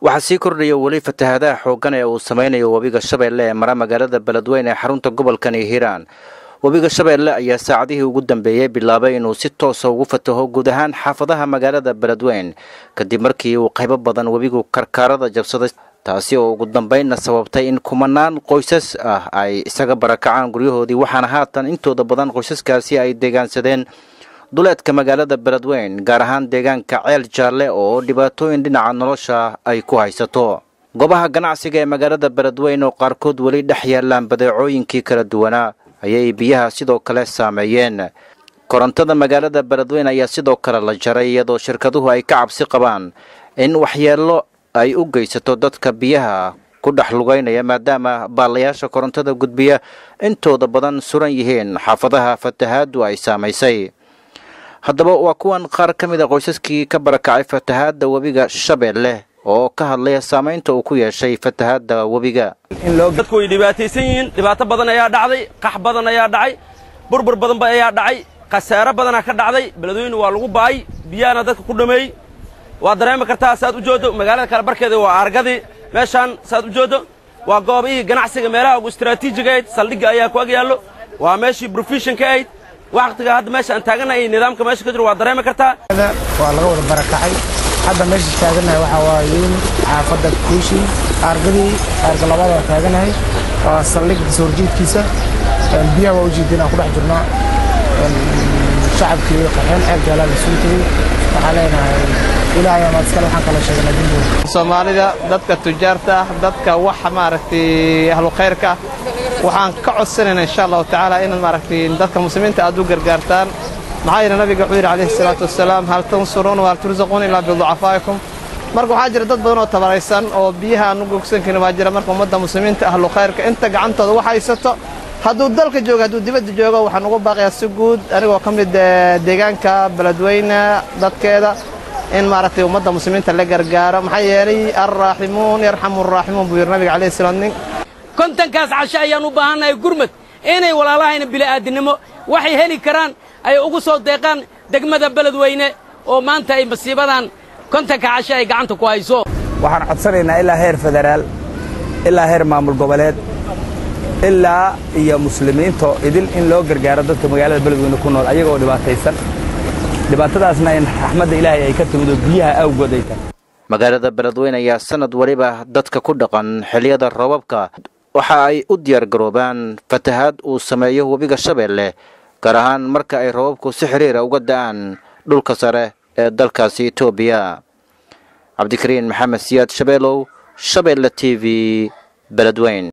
waxaa sii kordhaya weli fatahaadaha xooggan ee uu sameynayo webiga shabeelle ee mara magaalada beledweyne ee xarunta gobolkani hiiraan webiga shabeelle ayaa saacadihii ugu dambeeyey bilaabay inuu si toosa ugu fataho guud ahaan xaafadaha magaalada beledweyn kadib markii uu qaybo badan webigu karkaarada jabsaday taasi oo ugu dambeynna sababtay in kumanaan qoysas ah ay isaga barakacaan guryahoodii waxaana haatan intooda badan qoysaskaasi ay deegaansadeen duleedka magaalada beledweyn gaar ahaan deegaanka ceel jaalle oo dhibaatooyin dhinaca nolosha ay ku haysato goobaha ganacsiga ee magaalada beledweyn oo qaarkood weli dhex yaalaan badeecooyinkii kala duwanaa ayay biyaha sidoo kale saameeyeen korontada magaalada beledweyn ayaa sidoo kale la jaray iyadoo shirkaduhu ay ka cabsi qabaan in waxyeello ay u geysato dadka biyaha ku dhex lugaynaya maadaama baalayaasha korontada gudbiya intooda badan suran yihiin xaafadaha fatahaaddu ay saamaysay haddaba waa kuwan qaar ka mid a qoysaskii ka barakacay fatahaadda webiga shabeelle oo ka hadlaya saamaynta uu ku yeeshay fatahaadda webiga dadku way dhibaataysan yihiin dhibaato badan ayaa dhacday qax badan ayaa dhacay burbur badanba ayaa dhacay khasaaro badanaa ka dhacday beledweyne waa lagu baay biyahana dadka ku dhameeyey waa dareemi kartaa saad u jooddo magaalada kale barkeeda waa argadii meeshaan saad u jooddo waa goobihii ganacsiga meelaha ugu istaraatiijiga ahayd saldhigga ayaa ku ag yaallo waa meeshii brofeshinka ahayd wakhtiga hadda meesha aan taaganahay nidaamka meesha ka jiro waa dareemi kartaa waa laga wada barakacay hadda meesha taaganahay waxaa waaye xaafadda kuushi aargadii aarga labada waa taaganahay waa saldhigga kasoo horjeedkiisa biyaha waa u jeedin aan ku dhex jirnaa shacabkii qaxeen ceel jaalaa la soo tegey waxaan leenahay ilaahay amaad iskale waxaan kala sheegnaa dembooda soomaalida dadka tujaarta ah dadka wax maaragtay ahlu khayrka ah waxaan ka codsanaynaa insha allahu tacaala inaad maaragtay dadka muslimiinta aad u gargaartaan maxaa yeele nabiga wuxuu yidhi calayhi salaatu wasalaam hal tansuruuna wahal tursaquuna ilaa biducafaa'ikum marka waxaa jira dad badan oo tabaraysan oo biyaha aan u gogsan karin waa jira marka ummadda muslimiinta ahlu khayrka inta gacantooda wax haysato hadduu dalka joogo hadduu dibadda joogo waxaan ugu baaqayaa si guud anigoo ka mid deegaanka beledweyne dadkeeda in maaragtay ummadda muslimiinta la gargaaro maxaa yeelay alraaximuun yarxamu araaximuun buu yidhi nabiga calayhi salaam nin kontankaas casho ayaan u baahannahay gurmad inay walaalahayna bili'aadinimo waxay heli karaan ay ugu soo deeqaan degmada beledweyne oo maanta ay masiibadan kontanka casho ay gacanta ku hayso waxaan codsanaynaa ilaa heer federaal ilaa heer maamul goboleed ilaa iyo muslimiinto idil in loo gargaaro dadka magaalada beledweyne ku nool ayagoo dhibaataysan dhibaatadaasna in raxmadda ilaahay ay ka timid oo biyaha awgood ay tahay magaalada beledweyne ayaa sanad weliba dadka ku dhaqan xilliyada roobabka waxa ay u diyaar garoobaan fatahaad uu sameeyo webiga shabeelle gaar ahaan marka ay roobabku si xiriira uga da'aan dhulka sare ee dalkaasi etoobiya cabdikariin maxamed siyaad shabeelow shabeelle t v beledweyn